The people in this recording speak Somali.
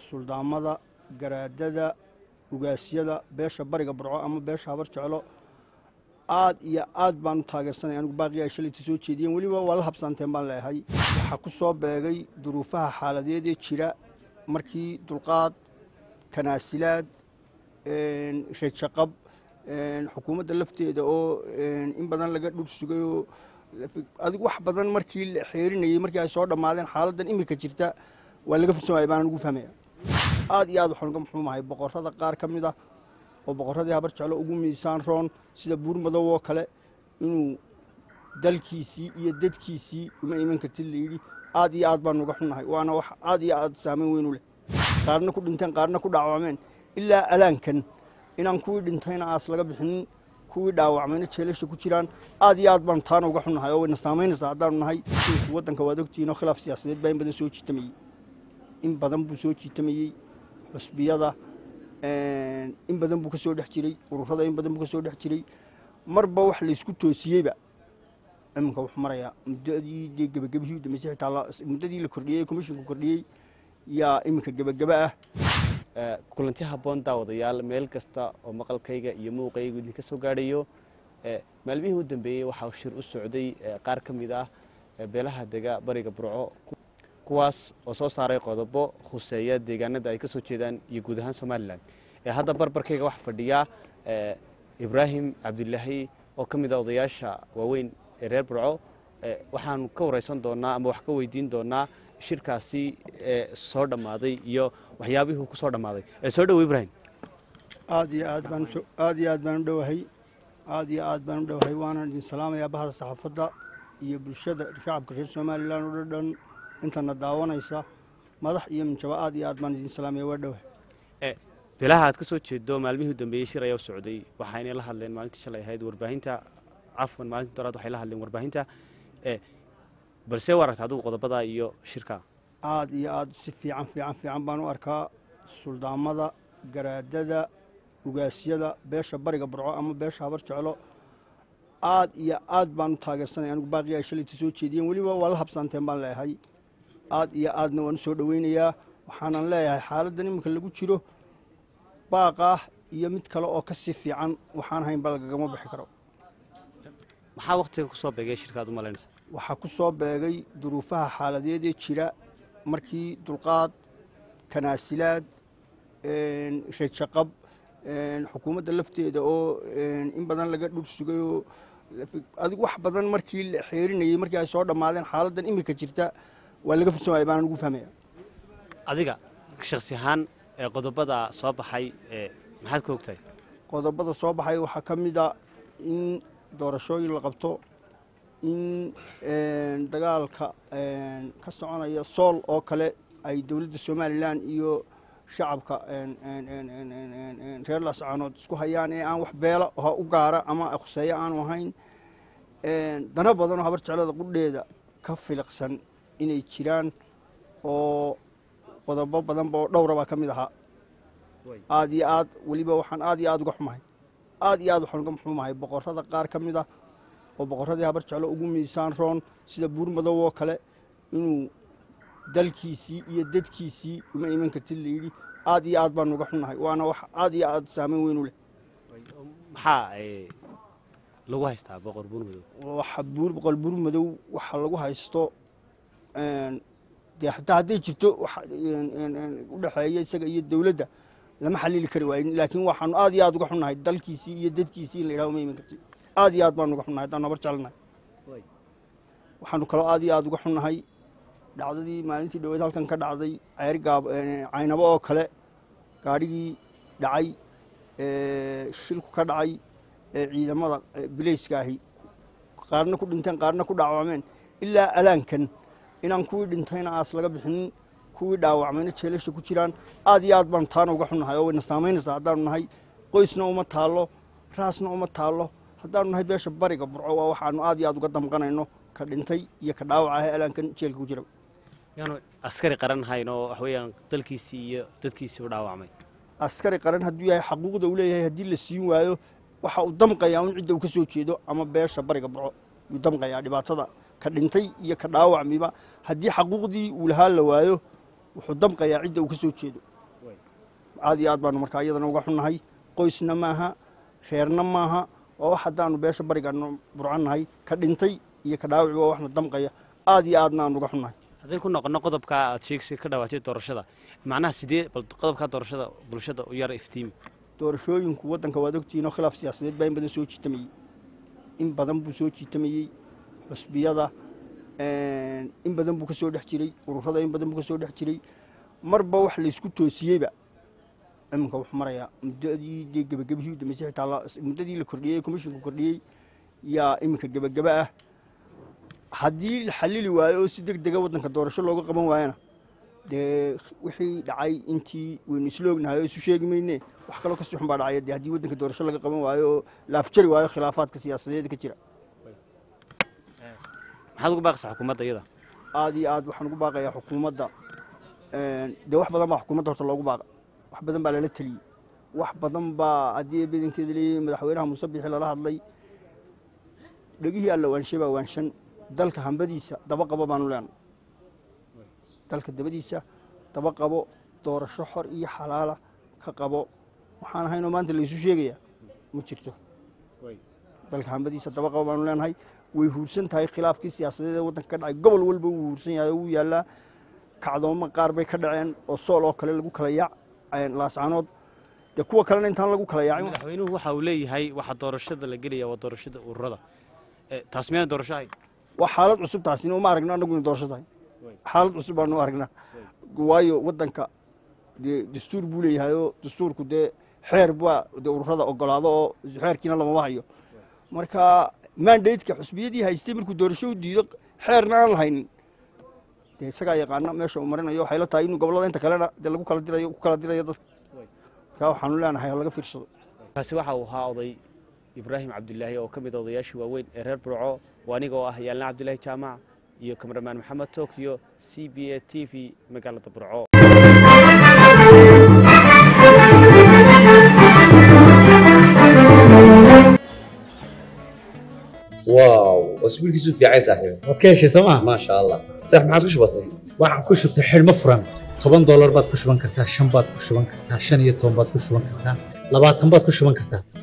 suldaamada garaadada ugaasyada beesha bariga burco ama beesha habar jeclo aad iyo aad baan u taageersanay anigu baaqii ay shalayta soo jeediyeen weliba waa la habsaanteen baan leeyahay waxaa ku soo beegay duruufaha xaaladeed ee jira markii dulqaad tanaasilaad rajaqab xukuumadda lafteeda oo in badan laga dhul sugay oo adigu wax badan markii la xeerinayey markii ay soo dhammaadeen xaaladdan imika jirta waa laga fursamaya baan ugu fahmaya aad iyo aad waxaan uga muxuumahay boqorrada qaar ka mid ah oo boqorradii habar jeclo ugu miisaan roon sida buur madow oo kale inuu dalkiisii iyo dadkiisii uma iman kartid layidhi aad iyo aad baan uga xunnahay waana wax aad iyo aad saameyn weyn u leh qaarna ku dhinteen qaarna ku dhaawacmeen ilaa alaankan inaan kuwii dhintayna aas laga bixinin kuwii dhaawacmayna jeelasha ku jiraan aad iyo aad baanu taana uga xunnahay oo wayna saamaynaysaa haddaanu nahay waddanka waad ogtihiin oo khilaaf siyaasadeed baa in badan soo jiitamayey in badan buu soo jiitamayey xusbiyada in badan buu ka soo dhex jiray ururada in badan buu ka soo dhex jiray marba wax laysku toosiyeyba iminka wuxuu marayaa muddadii dee gebagabihii u dambeysay xitaa muddadii la kordhiyey komishinku kordhiyey yaa iminka gebagaba ah kulanti habboon daawadayaal meel kasta oo maqalkayga iyo muuqaygu idinka soo gaadhayo maalmihii u dambeeyey waxaa shir u socday qaar ka mid ah beelaha dega bariga burco kuwaas oo soo saaray qodobo khuseeya deegaanada ay ka soo jeedaan iyo guud ahaan somalilan hadda barbarkayga waxaa fadhiya ibraahim cabdilaahi oo ka mid ah odayaasha waaweyn ee reer burco waxaanu ka wareysan doonaa ama wax ka weydiin doonaa shirkaasi soo dhammaaday iyo waxyaabihii ku soo dhammaaday soo dhowo ibrahim aad iyo aad baan aad iyo aad baan u dhowahay aad iyo aad baan u dhowahay waanaan idin salaamayaa bahda saxaafadda iyo bulshada shacabka reer somalilan oo dhan intana daawanaysa madax iyo minjaba aad iyo aad baan idin salaamaya waa dhowahay bilaha aad ka soo jeedo maalmihii u dambeeyey shir ayaa u socday waxayna la hadleen maalintii shalay ahayd warbaahinta cafwan maalintii doraad waxay la hadleen warbaahinta balse u aragta adigu qodobada iyo shirka aad iyo aad si fiican fiican fiican baan u arkaa suldaamada garaadada ugaasyada beesha bariga burco ama beesha habar jeclo aad iyo aad baan u taageersanay anigu baaqii ay shalayta soo jeediyeen weliba waa la habsaanteen baan leeyahay aad iyo aadna waan u soo dhoweynayaa waxaanan leeyahay xaaladdan iminka lagu jiro baaqaah iyo mid kale oo ka sii fiican waxaan haynba lagagama bixi karo maxaa waktiga ku soo beegay shirkaad u malaynaysa waxaa ku soo beegay duruufaha xaaladeed ee jira markii dulqaad tanaasilaad rajaqab xukuumadda lafteeda oo in badan laga dhul sugay oo adigu wax badan markii la xeerinayey markii ay soo dhammaadeen xaaladdan imika jirta waa laga fursamaya baan ugu fahmaya adiga shaksi ahaan qodobada soo baxay maxaad ka ogtahay qodobada soo baxay waxaa ka mid a in doorashooyin la qabto in dagaalka ka soconaya sool oo kale ay dowladda somalilan iyo shacabka reer laascaanood isku hayaan ee aan wax beela u gaara ama khuseeyo aanu ahayn dana badan oo habar jeclada qudheeda ka filiqsan inay jiraan oo qodobo badanba oo dhowra baa ka mid ahaa aad iyo aad weliba waxaan aad iyo aad uga xumahay aad iyo aad waxaan uga muxuumahay boqorrada qaar ka mid ah oo boqorradii habar jeclo ugu miisaan roon sida buur madow oo kale inuu dalkiisii iyo dadkiisii uma iman kartid layidhi aad iyo aad baan uga xunnahay waana wax aad iyo aad saameyn weyn u leh maxaa lagu haystaa boqor buur madow waxa buur boqol buur madow waxa lagu haysto dee xataa hadday jirto u dhexeeya isaga iyo dowladda lama xalili kari waayin laakiin waxaanu aad iyo aad uga xunnahay dalkiisii iyo dadkiisii in la yidhaha uma iman kartid aad iyo aad baanu uga xunnahay haddaan habar jecelnahay waxaanu kaloo aad iyo aad uga xunnahay dhacdadii maalintii dhaweed halkan ka dhacday ceergaab caynabo oo kale gaadhigii dhacay shilku ka dhacay ee ciidamada bilayska ahi qaarna ku dhinteen qaarna ku dhaawacmeen ilaa alaankan inaan kuwii dhintayna aas laga bixinin kuwii dhaawacmayna jeelasha ku jiraan aad iyo aad baanu taana uga xunnahay oo wayna saamaynaysaa haddaanu nahay qoysna uma taallo raasna uma taallo haddaanu nahay beesha bariga burco waa waxaanu aad iyo aad uga damqanayno ka dhintay iyo ka dhaawaca ahee alaankan jeelka ku jira yaanu askari qaran hayn oo wax weeyaan dalkiisii iyo dadkiisii u dhaawacmay askari qaran hadduu yahay xaquuqda uu leeyahay haddii la siin waayo waxa uu damqayaa un cidda uu ka soo jeedo ama beesha bariga burco yuu damqayaa dhibaatada ka dhintay iyo ka dhaawacmiba haddii xaquuqdii uu lahaa la waayo wuxuu damqayaa cidda uu ka soo jeedo aad iyo aad baanu markaa iyadana uga xunnahay qoysna maaha reerna maaha waa wax haddaanu beesha barigaanu burcannahay ka dhintay iyo ka dhaawici waa waxna damqaya aad iyo aadna aanu uga xunnahay haddaynu ku noqono qodobka aad sheegsi ka dhawaatay doorashada macnaha sidee bal qodobka doorashada bulshada u yara iftiimi doorashooyinku waddanka waad ogtihiin oo khilaaf siyaasadeed baa in badan soo jiitamayey in badan buu soo jiitamayey xusbiyada in badan buu ka soo dhex jiray ururada in badan buu ka soo dhex jiray marba wax laysku toosiyeyba iminka wuxuu marayaa muddadii dee gebagabihii u dambeysay xitaa muddadii la kordhiyey komishinku kordhiyey yaa iminka gebagaba ah haddii la xalili waayo oo si deg dega waddanka doorasho looga qaban waayana dee wixii dhacay intii waynu isla ognahay oo isu sheegi mayne wax kaloo kasii xun baa dhacaya dee haddii waddanka doorasho laga qaban waayo oo la afjari waayo khilaafaadka siyaasadeed ka jira maxaad ugu baaqaysaa xukuumadda iyada aad iyo aad waxaan ugu baaqayaa xukuumadda dee wax badan baa xukuumadda horta loogu baaqa wax badan baa lala teliyey wax badan baa haddii badankeeda leeyihin madaxweynaha muuse bixi lala hadlay dhegihii alla waanshe baa waanshan dalka hambadiisa daba qabo baanu leenay dalka dabadiisa daba qabo doorasho xor iyo xalaala ka qabo waxaan ahaynoo maanta laysu sheegayaa ma jirto dalka hambadiisa daba qabo baanu leenahay way huursan tahay khilaafkii siyaasadeed ee waddanka ka dhacay gobol walba wuu huursan yahay oo wuu yaallaa kacdoomo qaar bay ka dhaceen oo sool oo kale lagu kala yaac laascanood dee kuwa kalena intaan lagu kala yaacin madaxweynuhu waxa uu leeyahay waxa doorashada la gelaya waa doorashada ururada taas miyaan doorasho ahayn waa xaalad cusub taasina uma aragno annagu ina doorasho tahay xaalad cusub baanu aragnaa waayo waddanka dee dastuur buu leeyahay oo dastuurku dee xeer baa dee ururada ogolaado oo xeerkiina lamama hayo marka mandateka xusbiyadii haystay markuu doorasho u diido xeerna aan lahaynin dee isagaa yaqaana meesha uu marinayo waxay la tahay inuu gobollada inta kalena dee lagu kala dirayo ku kala dirayo dadka markaa waxaanu leenahay ha laga fiirsado kaasi waxa uu ahaa oday ibraahim cabdilaahi oo ka mid a odayaashii waaweyn ee reer burco waa aniga oo ah yaalna cabdilaahi jaamac iyo kamaramaan maxamed tokyo c b a t v magaalada burco واو اسبوعك في عايز صاحبي waad ka heshay sooma ما شاء الله صح ما عاد وش بصي waxaan ku shubtay xidhmo furan toban doolar baad ku shuban kartaa shan baad ku shuban kartaa shan iyo toban baad ku shuban kartaa labaatan baad ku shuban kartaa